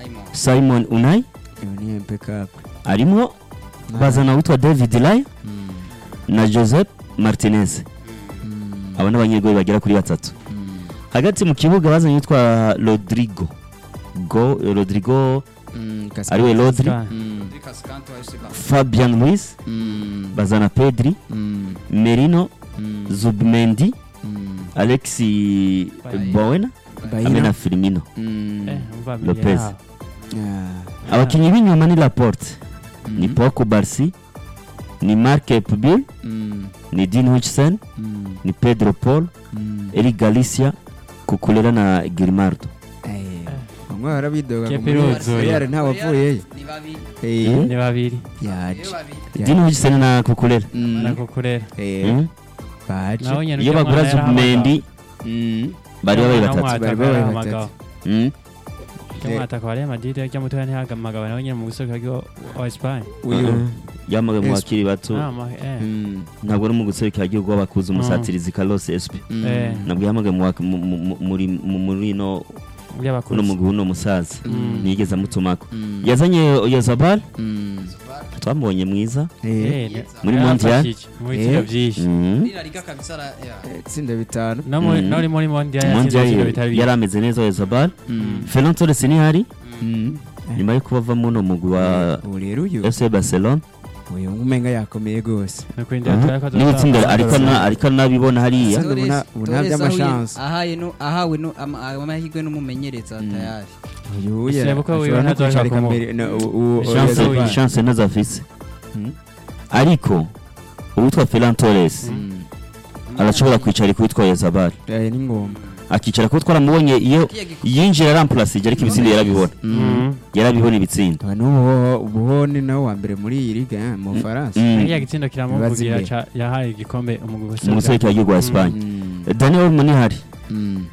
simon unai Iyo ni impeccable arimo bazana witwa david laya na joseph martinez aba ni abanyegoli bagera kuri batatu hagati mu kibuga bazanye witwa rodrigo go rodrigo ariwe rodri fabian luis bazana pedri merino zubmendi alexi bowena hamwe na firmino Lopez. abakinnyi b'inyuma ni laporte ni poko barsi ni mark pubil ni dean hutchison ni pedro paul eric galicia kukulera na gilmardo bamwe barabidoga Kepa iruzuye. yari ntawavuyeyo Eh, Mm. ni babiri yaje dean hutchison na kukulera Mm. nako kurera Eh, Mm. baje naho nyene iyo ujya bagura mwana zubmendi Mm. bari babaye Naho batatu mwataka Bari babaye yarahamagawe. Mm. Ujya mwataka wa Real Madrid ujya mutoya ntihagamagawe nawe nyene mu gusohoka wa Espagne uyu Uh-uh. yamaga mu Esp- bakiri bato Ah, ma- eh. Mm. ntabwo ari mu guserukira igihugu w'abakuze Mm. umusatirizi carlos esp Mm. Eh. nabwo yamagaye mu wa- mu- mu- mu- muri mu- muri no by'abakuze uno mugwi uno musaza Mm. ntiyigeze amutumako Mm. yazanye oyazabal Mm. twamubonye mwiza Eh, Eh, ne- Muri yarafashije Mondial? mu bitiro Eh. byinshi Mm. eh, itsinda bitanu no muri Mm. no muri Mondial Mondial yatsinze ibitiro bitari bike yari ameze neza oyazabal Mm. ferran torres ntihari Mm. nyuma yo kuba ava muno mugwi wa ubu rero uyu fc barcelona uyu umenga yakomeye rwose ni ukurindira turare ko niba itsinda azotanga. ariko na- ariko anabibona hariya Sandro, ubu nta- ubu nta by'amashansi. ahaye no ahawe no ama- amahirwe n'umumenyereza tayari uyu Ese yara- ko ashobora wiwe no ntazoshaka kwicarika kumu- mbere na- u- u- chance Oyazabal. Oyazabal. chance nazo afise Mm. ariko uwitwa ferran torres Mm. arashobora kwicara kuwitwa oyazabal Eh, ni ngombwa akicara kuko twaramubonye iyo yinjira arampurasije ariko ibitsindo yarabibona Mm. yarabibona ibitsindo Aba n'ubu ubu ni nawe wa mbere muri iyi liga eh, mu Bufaransa Mm. Kiriya gitsindo kiramuvugira Bibaza ca- yahaye igikombe umugwi mu gusohoka. guserukira wa Espagne Mm. Daniel Munihari Mm.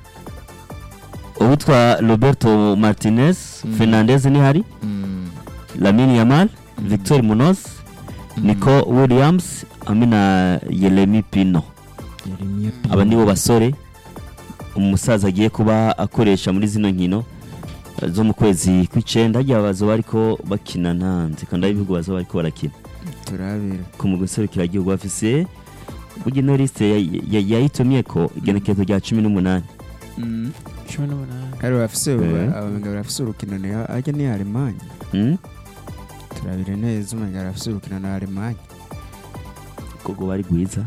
uwitwa Roberto Martinez Mm. Fernandez nihari Mm. Lamine Yamal Victor Munoz Nico Williams hamwe na Yeremi Pino Yeremia Pino. aba nibo basore umusaza agiye kuba akoresha muri zino nkino eh, zo mu kwezi kw'icenda harya bazoba bariko bakina ntanze kandi ibihugu bazoba bariko barakina turabira ku mu guserukira igihugu bafise burya ino lisite yayitumye ko igenekerezo rya cumi n'umunani Mm. cumi n'umunani Ari bafise Eh. abamenga barafise urukino ni ajya ni Alemanya Mm? turabire neza umenga barafise urukino na Alemanya kogo bari gwiza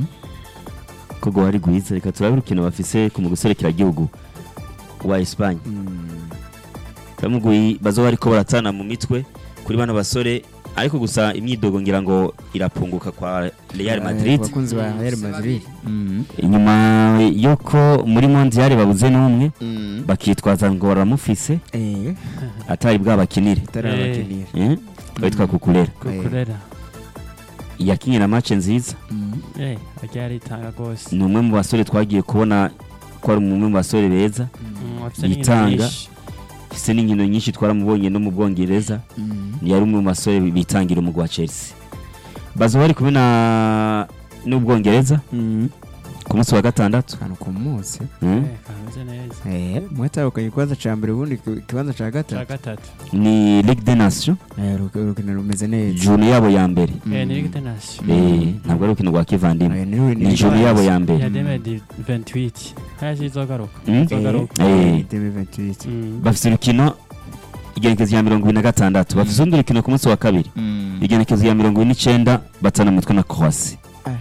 kogo bari gwiza reka turabe urukino bafise ku mu guserukira igihugu wa Espagne Mm. Tamugui bazoba bariko baratana mu mitwe kuri bano basore ariko gusa imyidogo ngira ngo irapunguka kwa Real Eh, Madrid ku bakunzi ba Real Madrid Mm. inyuma yuko muri mondial babuze n'umwe Mm. bakitwaza ngo baramufise Eh, atari bwabakinire itari Eh. abakinira eh witwa kukurera kukurera yakinye na match nziza Mm. eh agiye aritanga rwose ni umwe mu basore twagiye kubona ko ari umwe mu basore beza Mm, afise n'inkino yitanga. nyinshi. afise n'inkino nyinshi twaramubonye no mu bwongereza Mm. ni yari umwe mu basore bitangira umugwi wa chelsea bazoba bari kumwe na n'ubwongereza Mm. ku munsi wa gatandatu akantu ku munsi Mm. Eh, kameze neza Eh, mwatahukanye ikibanza ca mbere ubundi ku- ikibanza ca cya gatatu gatatu ni ligue des nations Eh, uruki- urukino rumeze neza juru yabo ya mbere eh ni Mm. Ligue des Nations Eh, ntabwo ari urukino rwa kivandimwe Eh, ni- ni juru yabo ya ya mbere deme di 28 haya zizogaruka Mm. zizogaruka Eh. Eh, 2028. Mm. bafite urukino igenekezo ya mirongo ibiri na gatandatu bafite urundi rukino ku munsi wa kabiri igenekezo ya mirongo ine n'icyenda batana mu mitwe na croatie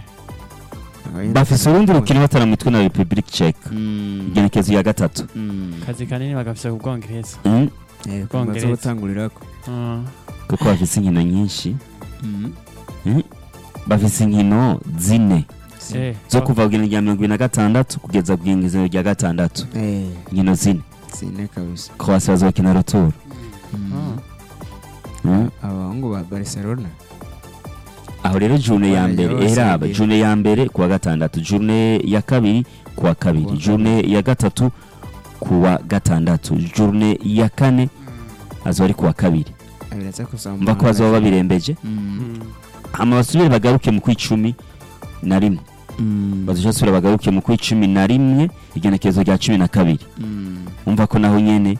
Eh, bafite urundi rukino batana mu mitwe na republic czech Mm. igenekezo ya gatatu Mm. kazi kanini bagafise ku bwongereza Mm. Eh, Bwongereza. bazobutangurirako Mm. kuko bafite inkino nyinshi Mm. bafite inkino zine eh zo kuva ku igenekezo rya mirongo ibiri na gatandatu kugeza ku igenekezo rya gatandatu Eh, inkino zine sine kabisa croatie bazokina retour Mm. Mm. abahungu ba barcelona aho rero june ya mbere Bose eraba bagiye. june ya mbere kuwa gatandatu june ya kabiri kuwa kabiri Kuwa june ya gatatu kuwa gatandatu june ya kane azoba ari kuwa kabiri abiraza kusaba mva ko bazoba babirembeje Mm. Mm. hama basubire bagaruke mu kw'icumi na rimwe Mm. bazoca basubira bagaruke mu kw'icumi na rimwe igenekerezo rya cumi na kabiri Mm. umva ko naho nyene